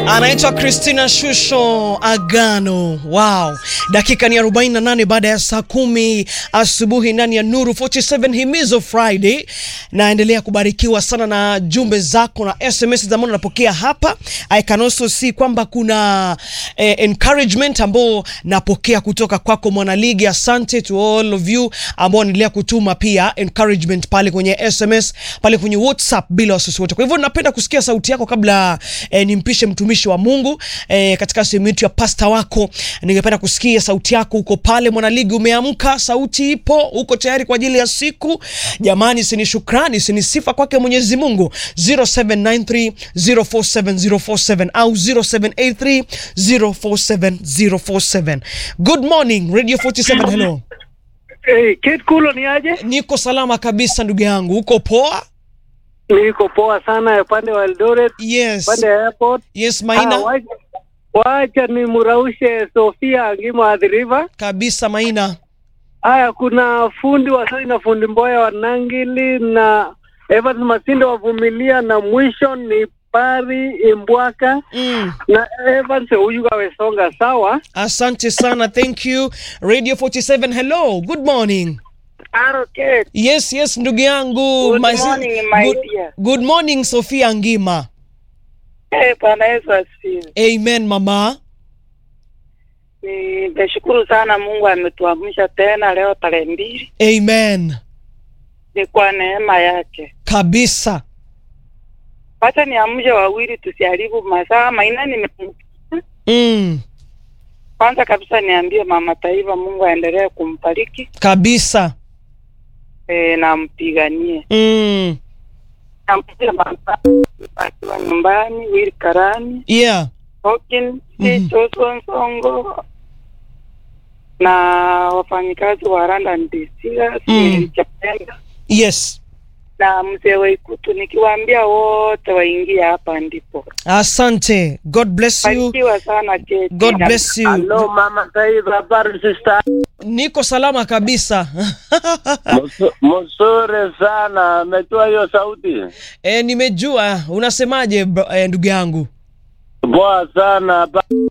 anaitwa Christina Shusho Agano. Wow, dakika ni 48 baada ya saa kumi asubuhi ndani ya Nuru 47 Himizo Friday. Naendelea kubarikiwa sana na jumbe zako na SMS za mbona napokea hapa. I can also see kwamba kuna eh, encouragement ambao napokea kutoka kwako mwanaligi. Asante to all of you ambao wanaendelea kutuma pia encouragement pale kwenye SMS pale kwenye WhatsApp bila wasiwasi wote. Kwa hivyo napenda kusikia sauti yako kabla eh, nimpishe mtumishi wa Mungu eh, katika sehemu yetu ya pasta wako. Ningependa kusikia sauti yako. Uko pale mwanaligi, umeamka, sauti ipo, uko tayari kwa ajili ya siku. Jamani, sini shukrani, sini sifa kwake Mwenyezi Mungu. 0793047047 au 0783047047. Good morning Radio 47, hello. Hey, Kate Kulo ni aje? Niko salama kabisa ndugu yangu, uko poa? Niko poa sana upande wa Eldoret, Yes, upande wa airport. yes Ah, Maina, wacha, wacha ni muraushe Sofia Angima Athi River. kabisa Maina. Haya, kuna fundi Wasoi na fundi Mboya wa Nangili na Evans Masinde wavumilia, na mwisho ni Pari Imbwaka Mm. na Evans Uyuga Wesonga. Sawa, Asante sana, thank you. Radio 47, hello, good morning. Aro Kate. Yes, yes, ndugu yangu. Good My sis- morning, my good, dear. good morning Sofia Ngima. Eh, Bwana Yesu asifiwe. Amen mama. Nimeshukuru sana Mungu ametuamsha tena leo tarehe mbili. Amen. Ni kwa neema yake. Kabisa. Wacha niamshe wawili tusiharibu masaa. Maina nime Mm. kwanza kabisa niambie mama taifa Mungu aendelee kumbariki Kabisa. eh, na mpiganie. Mm. Nampigia mama akiwa nyumbani, Will Karani, Yeah. Hawkins, Mhm. Johnson Songo na wafanyikazi wa Rwanda Ndisiga, Mm. Chapenda Yes. na mzee Waikutu, nikiwaambia wote waingie hapa ndipo. Asante. God bless you. Barikiwa sana Kate. God bless you. Hello mama taifa, habari sister? Niko salama kabisa. Mzuri sana, ametoa hiyo sauti E, nimejua unasemaje bro- eh, ndugu yangu. poa sana.